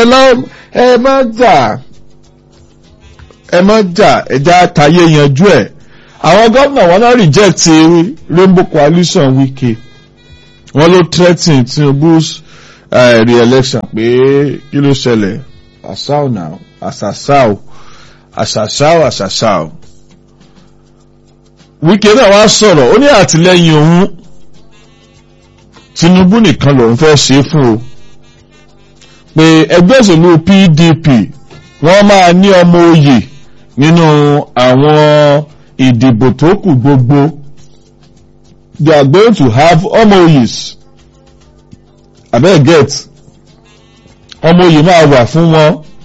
lọ ẹ má jà ẹ má jà ẹja àtàyè yanjú ẹ̀ àwọn gómìnà wọn náà reject rainbow coalition Wike wọ́n ló threaten Tinubu's uh, re-election pé kí ló ṣẹlẹ̀ asao now asasao asasao asasao Wike náà wá sọ̀rọ̀ ó ní àtìlẹ́yìn òun Tinubu nìkan lòun fẹ́ ṣe fún o pé ẹgbẹ́ òṣèlú PDP wọ́n máa ní ọmọ oyè nínú àwọn ìdìbò tó kù gbogbo they are going to have ọmọ oyès abeg get ọmọ oyè máa wà fún wọn